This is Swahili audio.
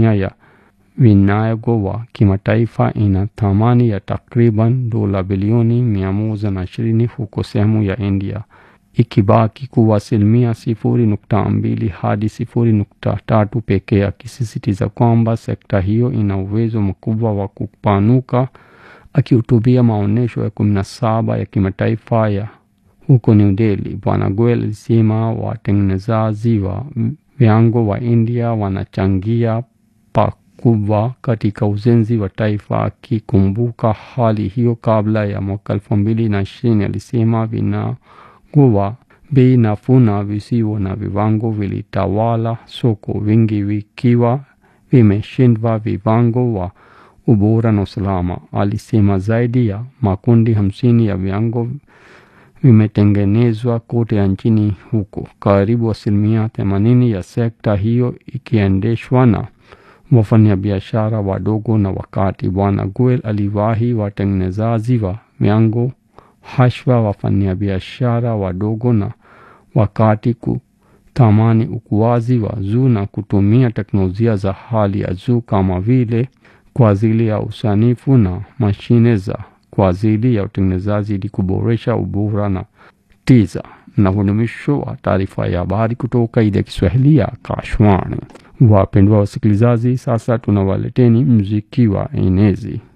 tasnia ya vinyago wa kimataifa ina thamani ya takriban dola bilioni mia moja na ishirini huko sehemu ya India ikibaki kuwa asilimia sifuri nukta mbili hadi sifuri nukta tatu pekee, akisisitiza kwamba sekta hiyo ina uwezo mkubwa wa kupanuka. Akihutubia maonyesho ya kumi na saba ya kimataifa ya huko New Delhi, Bwana Goel alisema watengenezaji wa vinyago wa India wanachangia pakubwa katika ujenzi wa taifa. Akikumbuka hali hiyo kabla ya mwaka elfu mbili na ishirini, alisema vinyago wa bei nafuu na visivyo na viwango vilitawala soko, vingi vikiwa vimeshindwa viwango wa ubora na usalama. Alisema zaidi ya makundi hamsini ya vinyago vimetengenezwa kote nchini, huko karibu asilimia themanini ya sekta hiyo ikiendeshwa na wafanyabiashara wadogo na wakati. Bwana Goel aliwahi watengenezaji wa vinyago hashwa wafanyabiashara wadogo na wakati kutamani ukuaji wa juu na kutumia teknolojia za hali ya juu kama vile kwa ajili ya usanifu na mashine za kwa ajili ya utengenezaji ili kuboresha ubora na tiza. Na hudumisho wa taarifa ya habari kutoka idhaa ya Kiswahili ya Kashwani. Wapendwa wasikilizaji, sasa tunawaleteni mziki wa enezi.